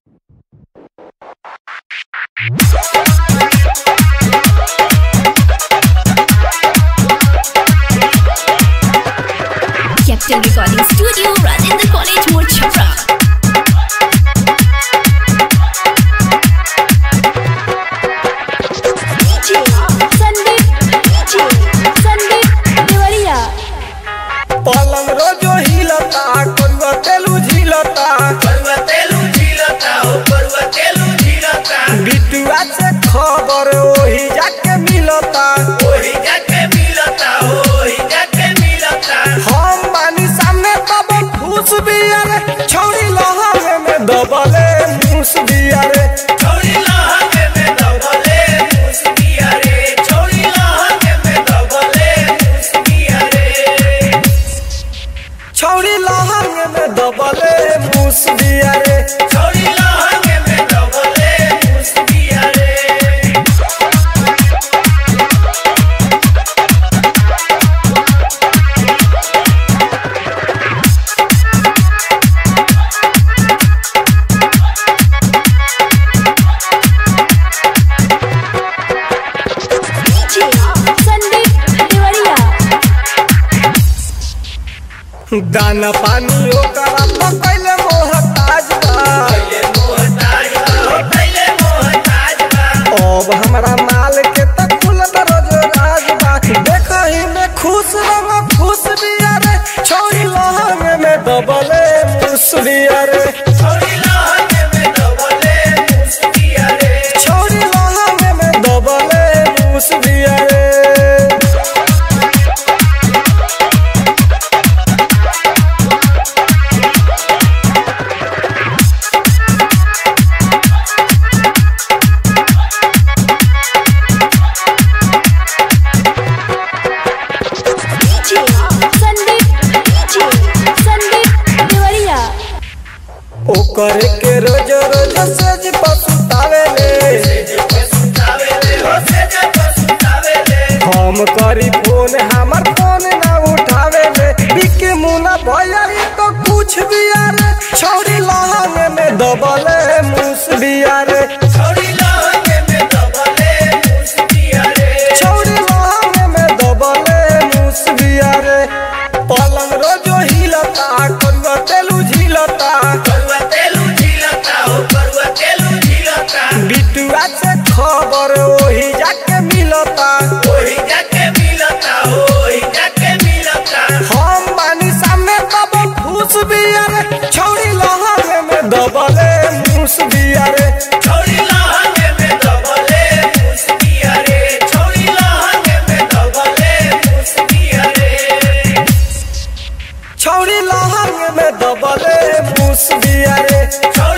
Captain Recording Studio, Rajendra College, More Chhapra. पलंग रोजो हिलता करुआ तेलू झिलता बरुआ तेलू झीलता हो बरुआ तेलू झीलता बिटुआ से खबर ओही जाके मिलता ओही जाके मिलता हो ओही जाके मिलता हम बानी सामने तब फूस बिया रे छौरी लहंगे में दबले मूस बिया रे छोड़ी लहंगे में दबले मुस्किया रे छोड़ी लहंगे में दबले मुस्किया रे छौरी लहंगे में दबले मूस बिया रे छोड़ी लहंगे में दबले मुस्किया रे दाना पानी ओकरा पकैले मोहताज बा पहले मोहताज बा हो पहले मोहताज बा अब हमरा माल के त खुलत रोज राज बा देखही में खुश रंग खुश बिया रे छौरी लहंगे में दबले मूस बिया रे छोड़ी लहंगे में दबले मुस्किया रे छौरी लहंगे में दबले मूस बिया रे ओकर के रोज रोज सज पसुतावे ले पसुतावेले हो से जब पसुतावेले हम करी फोन हमर फोन ना उठावे ले बिके मुना भैया ई तो कुछ बिया रे छौरी लहंगे में दबले मूस बिया रे छोड़ी लहंगे में दबले मुस्किया रे छौरी लहंगे में दबले मूस बिया रे पलंग रोजो हिलता करुआ तेलू झिलता बरुआ तेलू झीलता हो बरुआ तेलू झीलता बिटुआ से खबर ओही जाके मिलता ओही जाके मिलता हो ओही जाके मिलता हम बानी सामने तब फूस बिया रे छौरी लहंगे में दबले मूस बिया रे छोड़ी लहंगे में दबले मुस्किया रे छोड़ी लहंगे में दबले मुस्किया रे छौरी लहंगे में दबले मूस बिया रे छोड़ी